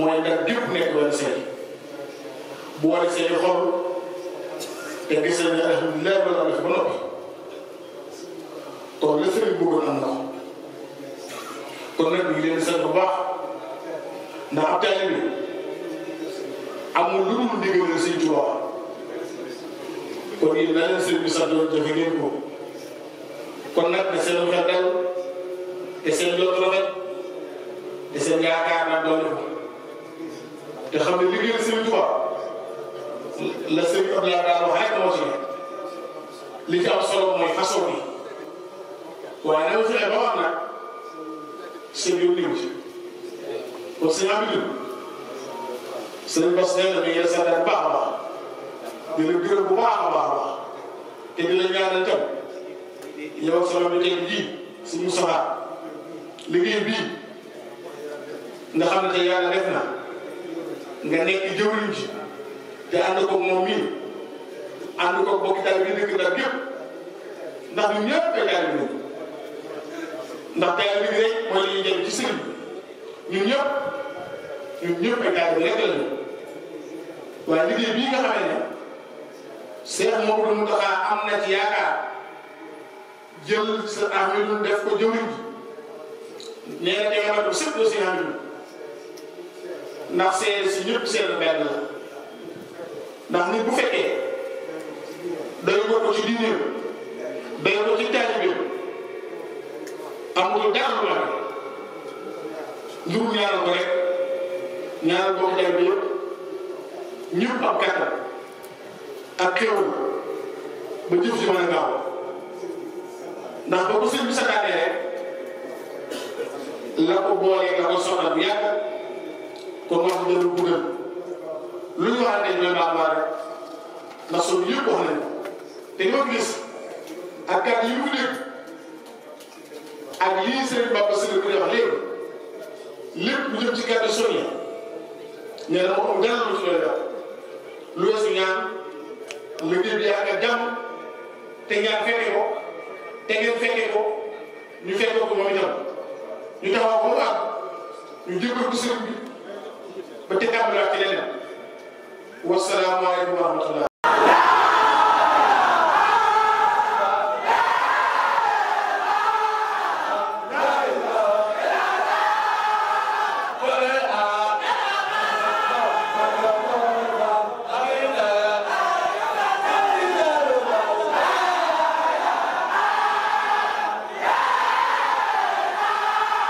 mooy ndax gépp nekk benn seen boole seeni xol te gis nañ ne alhamdulilah loolu def ba noppi kon la sëriñ bëggoon am na ko kon nag ñu ngi leen di sant bu baax ndax ab taalibe bi amul lu dul ndigal Sëriñ Tuubaa kon yéen na leen sëriñ bi santoon joxe ngeen ko kon nag da seen xel dal te seen jot rafet te seen yaakaar nag doon ko te xam ne liggéeyal Sëriñ Tuubaa la sëriñ Abdoulaye daal wax rek moo ci li ci am solo mooy façon bi waaye na nga fexe ba wax nag sëñ yow liw ci kon sëñ Amidou sëñ Bass nee na mi ngi sant bu baax a baax di la gërëm bu baax a baax a baax te di la ñaanal tam yow ak sama bi tey jii si Moustapha liggéey bii nga xam ne tey yàlla def na nga nekk jëwriñ ji te ànd ko moom mii ànd ko bokk daal bi dëkk daal gépp ndax ñun ñëpp ay daal bi ndax daal bi rek mooy li ñuy jëm ci sëriñ bi ñun ñëpp ñun ñëpp ay daal bi rek la ñu waaye liggéey bii nga xamee ne Seex Maodo Mountakha am na ci yaakaar jël sa Ahmadu def ko jëwriñ ji nee na tey ma sëpp la si Ahmadu ndax seede si ñëpp seede benn la ndax nit bu fekkee day ko ci diineem day ko ci taalibeem amul dara lu la njur ñaaral ko rek ñaaral bokk tay bi yëpp ñëpp am kàttan ak xéwal ba jëf ci mën a gaaw ndax ba ko sëñ bi sakaatee rek la ko boolee la ko soxla bu yàgg kon wax dëgg bu gën lu ñu wax dañ koy baax rek ndax suñu yëpp wax nañ te ñoo gis ak kàddu yi mu dégg ak lii Serigne Bamba Sylla bi wax léegi lépp lu jëm ci kàddu soññi nee na moom dara lu ci doy wax lu weesu ñaan liggéey bi ak jàmm te ñaan fekke ko te ngeen fekke ko ñu fekke ko moom itam ñu taxaw ko mu àgg ñu jébbal ko sëriñ bi ba te tàmbaliwaat ci leneen wasalaamaaleykum wa rahmatullah